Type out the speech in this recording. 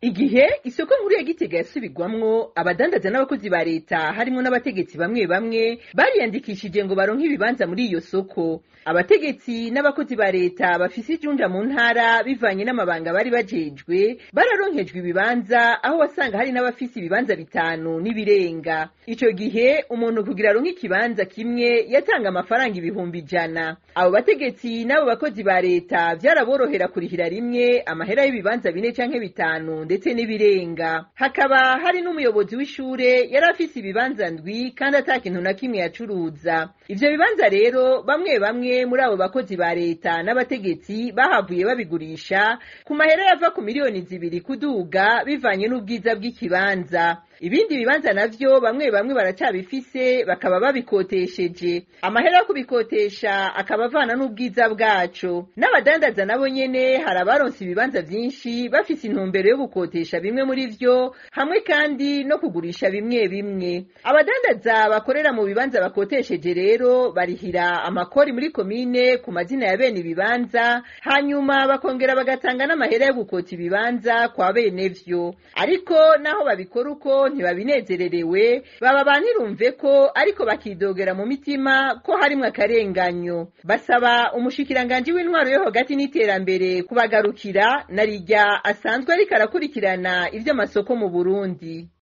igihe isoko nkuru ya gitega yasubirwamwo abadandaza n'abakozi ba leta harimwo n'abategetsi bamwe bamwe bariyandikishije ngo baronke ibibanza muri iyo soko abategetsi n'abakozi ba leta bafise ijunja mu ntara bivanye n'amabanga bari bajejwe bararonkejwe ibibanza aho wasanga hari n'abafise ibibanza bitanu n'ibirenga ico gihe umuntu kugira aronke ikibanza kimwe yatanga amafaranga ibihumbi ijana abo bategetsi n'abo bakozi ba leta vyaraborohera kurihira rimwe amahera y'ibibanza bine canke bitanu ndetse n'ibirenga hakaba hari n'umuyobozi w'ishure yari afise ibibanza ndwi kandi ata kintu na kimwe yacuruza ivyo bibanza rero bamwe bamwe muri abo bakozi ba leta n'abategetsi bahavuye babigurisha ku mahera yava ku miliyoni zibiri kuduga bivanye n'ubwiza bw'ikibanza ibindi bibanza navyo bamwe bamwe baracabifise bakaba babikotesheje amahera yo kubikotesha akaba avana n'ubwiza bwaco n'abadandaza nabo nyene hari abaronse ibibanza vyinshi bafise intumbero yo gukotesha bimwe muri vyo hamwe kandi no kugurisha bimwe bimwe abadandaza bakorera mu bibanza bakotesheje rero barihira amakori muri komine ku mazina ya bene ibibanza hanyuma bakongera bagatanga n'amahera yo gukota ibibanza kwa bene vyo ariko naho babikora uko ntibabinezererewe baba bantirumve ko ariko bakidogera mu mitima ko harimwo akarenganyo basaba umushikiranganji w'intwaro yo hagati n'iterambere kubagarukira na rirya asanzwe ariko arakurikirana ivy'amasoko mu Burundi